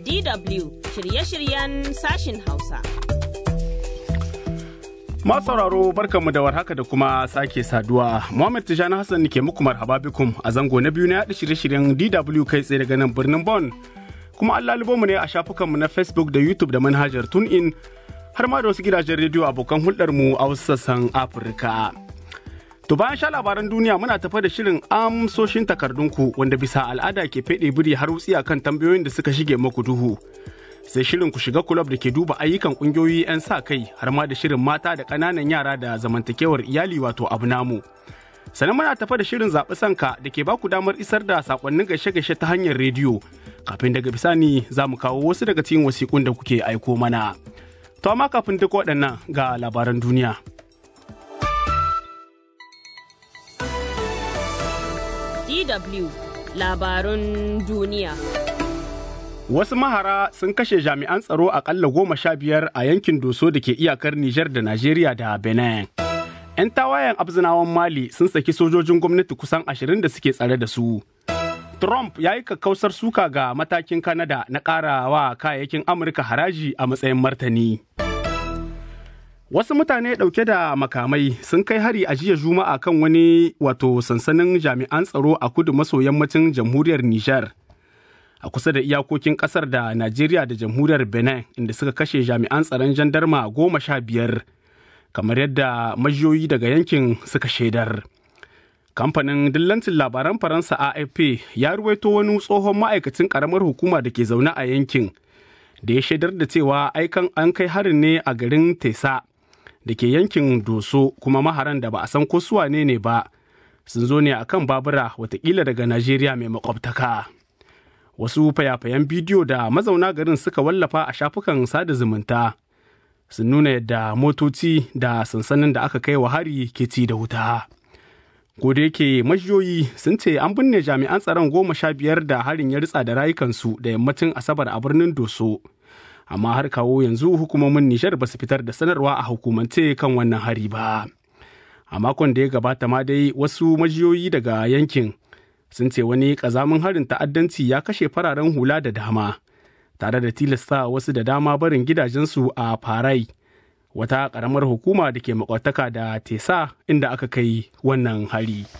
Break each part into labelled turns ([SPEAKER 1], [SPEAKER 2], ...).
[SPEAKER 1] DW shirye-shiryen sashin Hausa.
[SPEAKER 2] Masu sauraro barkanmu da warhaka da kuma sake saduwa. Muhammad Tijani Hassan ke muku marhaba bikum a zango na biyu na yaɗa shirye-shiryen DW kai tsaye daga nan birnin Bon. Kuma Allah mu ne a shafukanmu na Facebook da YouTube da manhajar TuneIn har ma da wasu gidajen rediyo abokan hulɗarmu a wasu sassan Afirka. To bayan sha labaran duniya muna tafa da shirin amsoshin takardunku wanda bisa al'ada ke feɗe biri har wutsi kan tambayoyin da suka shige maku duhu. Sai shirin ku shiga kulab da ke duba ayyukan ƙungiyoyi 'yan sa kai har ma da shirin mata da ƙananan yara da zamantakewar iyali wato abu namu. Sannan muna tafa da shirin zaɓi sanka da ke baku damar isar da saƙonnin gaishe-gaishe ta hanyar rediyo. Kafin daga bisani za mu kawo wasu daga cikin wasiƙun da kuke aiko mana. To amma kafin duk waɗannan ga labaran duniya.
[SPEAKER 1] DW labarun duniya.
[SPEAKER 2] Wasu mahara sun kashe jami'an tsaro akalla goma sha biyar a yankin Doso da ke iyakar Nijar da Najeriya da Benin. 'Yan tawayen abzinawan Mali sun saki sojojin gwamnati kusan ashirin da suke tsare da su. Trump ya yi kakkausar suka ga matakin Kanada na ƙara wa kayayyakin Amurka haraji a matsayin martani. Wasu mutane ɗauke da makamai sun kai hari a jiya Juma'a kan wani wato sansanin jami'an tsaro a kudu maso yammacin jamhuriyar Nijar. A kusa da iyakokin ƙasar da Najeriya da jamhuriyar Benin inda suka kashe jami'an tsaron jandarma goma sha biyar, kamar yadda majiyoyi daga yankin suka shaidar. Kamfanin dillancin labaran Faransa AFP ya ruwaito wani tsohon ma'aikacin ƙaramar hukuma da ke zaune a yankin, da ya shaidar da cewa aikan an kai harin ne a garin Tesa. da ke yankin doso kuma maharan da ba a san ko su wane ne ba sun zo ne akan babura watakila daga najeriya mai makwabtaka wasu fayafayen bidiyo da mazauna garin suka wallafa a shafukan sada zumunta sun nuna yadda motoci da sansanin da aka kai wa hari ke ci da wuta ko da yake majiyoyi sun ce an binne jami'an tsaron goma sha biyar da harin ya ritsa da rayukansu da yammacin asabar a birnin doso amma har kawo yanzu hukumomin Nijar ba su fitar da sanarwa a hukumance kan wannan hari ba. A makon da ya gabata ma dai wasu majiyoyi daga yankin sun ce wani ƙazamin harin ta'addanci ya kashe fararen hula da dama, tare da tilasta wasu da dama barin gidajensu a Farai, wata ƙaramar hukuma da ke makwataka da Tesa inda aka kai wannan hari.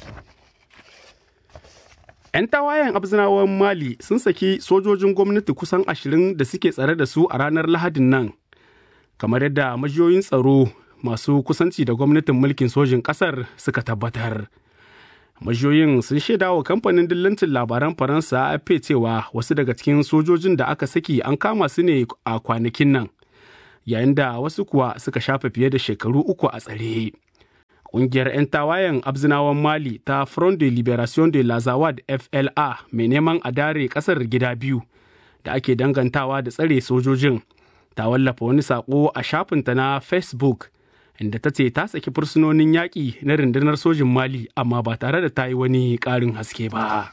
[SPEAKER 2] 'Yan tawayen abzinawan Mali sun saki sojojin gwamnati kusan ashirin da suke tsare da su a ranar Lahadin nan, kamar yadda majiyoyin tsaro masu kusanci da gwamnatin mulkin sojin ƙasar suka tabbatar. Majiyoyin sun shaida wa kamfanin dillancin labaran Faransa AFP cewa wasu daga cikin sojojin da aka saki an kama su ne a kwanakin nan, yayin da wasu kuwa suka shafe fiye da shekaru uku a tsare. Ƙungiyar 'yan tawayen abzinawan Mali ta Front de Liberation de Lazawad FLA mai neman a dare ƙasar gida biyu da ake dangantawa da tsare sojojin ta wallafa wani saƙo a shafinta na Facebook inda ta ce ta saki fursunonin yaƙi na rundunar sojin Mali amma ba tare da ta yi wani ƙarin haske ba.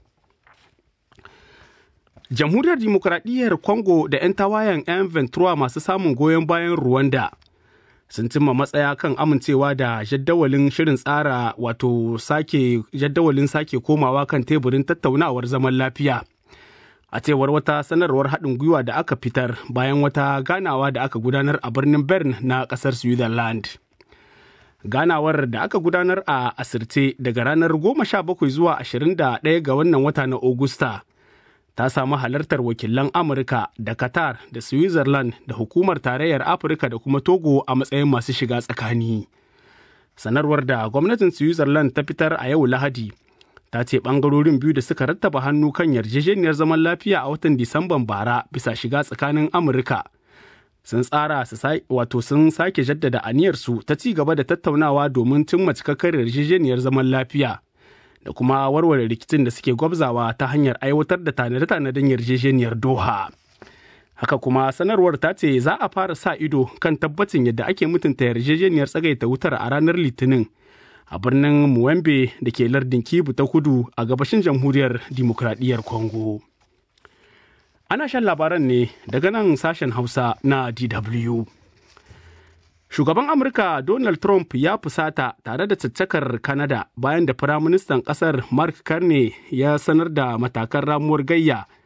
[SPEAKER 2] Jamhuriyar Dimokuraɗiyyar Congo da 'yan tawayen 'yan Ventura masu samun goyon bayan Rwanda. sun cimma matsaya kan amincewa da jaddawalin shirin tsara wato sake jaddawalin sake komawa kan teburin tattaunawar zaman lafiya a cewar wata sanarwar haɗin gwiwa da aka fitar bayan wata ganawa da aka gudanar a birnin bern na ƙasar switzerland ganawar da aka gudanar a asirce daga ranar 17 zuwa 21 ga wannan wata na Ogusta. ta samu halartar wakilan Amurka da Qatar da Switzerland da hukumar tarayyar Afirka da kuma Togo a matsayin masu shiga tsakani. Sanarwar da gwamnatin Switzerland ta fitar a yau Lahadi ta ce ɓangarorin biyu da suka rattaba hannu kan yarjejeniyar zaman lafiya a watan Disamban bara bisa shiga tsakanin Amurka. Sun tsara su wato sun sake jaddada aniyarsu ta ci gaba da tattaunawa domin cimma cikakkar yarjejeniyar zaman lafiya. da kuma warware rikicin da suke gwabzawa ta hanyar aiwatar da tanade-tanaden yarjejeniyar Doha. Haka kuma sanarwar ta ce za a fara sa ido kan tabbacin yadda ake mutunta yarjejeniyar tsagaita wutar a ranar Litinin a birnin Muwembe da ke lardin Kibu ta kudu a gabashin jamhuriyar Dimokuraɗiyyar Congo. Ana shan labaran ne daga nan sashen Hausa na DW. Shugaban Amurka Donald Trump ya fusata tare da caccakar Canada bayan da Firaministan ƙasar Mark Carney ya sanar da matakan ramuwar gayya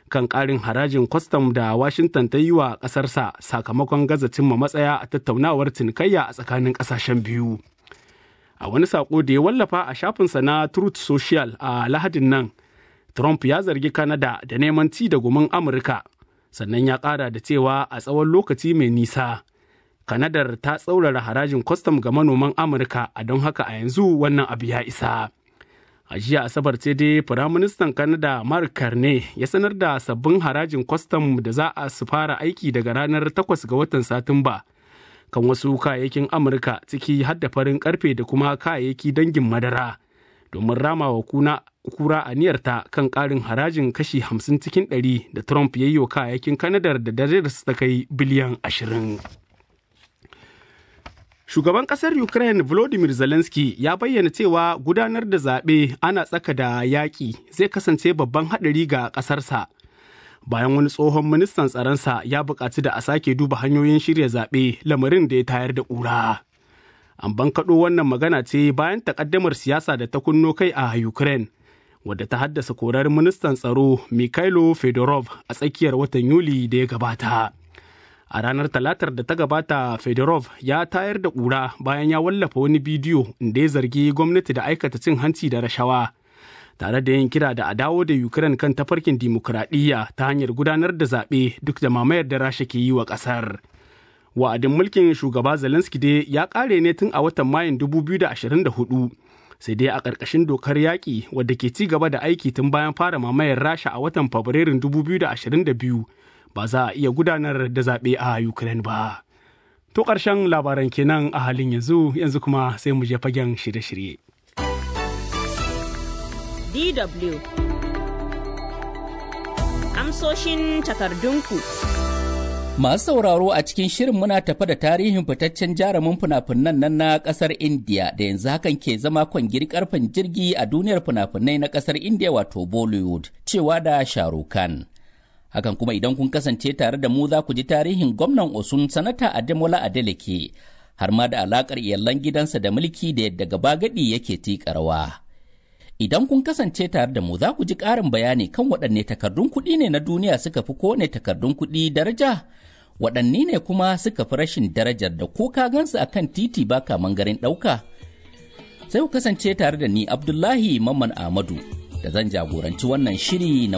[SPEAKER 2] kan ƙarin harajin kwastam da Washington ta yi wa ƙasarsa sakamakon gaza cimma matsaya a tattaunawar cinikayya a tsakanin ƙasashen biyu. A wani saƙo da ya wallafa a shafinsa na Truth Social a Lahadin nan, Trump ya zargi Canada da neman ci da gumin Amurka, sannan ya ƙara da cewa a tsawon lokaci mai nisa. Kanadar ta tsaurara harajin kwastam ga manoman Amurka a don haka a yanzu wannan abu ya isa. A jiya Asabar ce dai Firaministan Kanada Mark Carney ya sanar da sabbin harajin kwastam da za a su fara aiki daga ranar 8 ga watan Satumba kan wasu kayayyakin Amurka ciki har da farin karfe da kuma kayayyaki dangin madara domin rama wa kuna kura aniyarta kan ƙarin harajin kashi 50 cikin 100 da Trump ya yi wa kayayyakin Kanadar da darajarsu ta kai biliyan 20. Shugaban ƙasar Ukraine Volodymyr Zelensky ya bayyana cewa gudanar da zaɓe ana tsaka da yaƙi zai kasance babban haɗari ga ƙasarsa. Bayan wani tsohon ministan tsaronsa ya buƙaci da a sake duba hanyoyin shirya zaɓe lamarin da ya tayar da ƙura. An bankaɗo wannan magana ce bayan takaddamar siyasa da ta kunno kai a Ukraine, wadda ta haddasa korar ministan tsaro Mikhailo Fedorov a tsakiyar watan Yuli da ya gabata. a ranar talatar da ta gabata fedorov ya tayar da ƙura bayan ya wallafa wani bidiyo da ya zargi gwamnati da aikata cin hanci da rashawa tare da yin kira da a dawo da ukraine kan tafarkin dimokuraɗiyya ta hanyar gudanar da zaɓe duk da mamayar da rasha ke yi wa ƙasar wa'adin mulkin shugaba zelensky dai ya ƙare ne tun a watan mayun 2024 sai dai a ƙarƙashin dokar yaƙi wadda ke ci gaba da aiki tun bayan fara mamayar rasha a watan fabrairun 2022 ba za a iya gudanar da zaɓe a Ukraine ba. To ƙarshen labaran kenan a halin yanzu yanzu kuma sai mu je fagen shirye-shirye.
[SPEAKER 1] DW Amsoshin takardunku.
[SPEAKER 3] Masu sauraro a cikin shirin muna tafa da tarihin fitaccen jarumin fina-finan nan na ƙasar India da yanzu hakan ke zama kwangiri karfin jirgi a duniyar fina-finai na ƙasar India wato Bollywood cewa da Shahrukh Khan. hakan kuma idan kun kasance tare da mu za ku ji tarihin gwamnan osun sanata ademola adeleke har ma da alakar iyalan gidansa da mulki da yadda gaba gadi yake tika rawa idan kun kasance tare da mu za ku ji ƙarin bayani kan waɗanne takardun kuɗi ne na duniya suka fi kowane takardun kuɗi daraja waɗanne ne kuma suka fi rashin darajar da ko ka gansu akan titi ba kaman garin ɗauka sai ku kasance tare da ni abdullahi mamman ahmadu da zan jagoranci wannan shiri na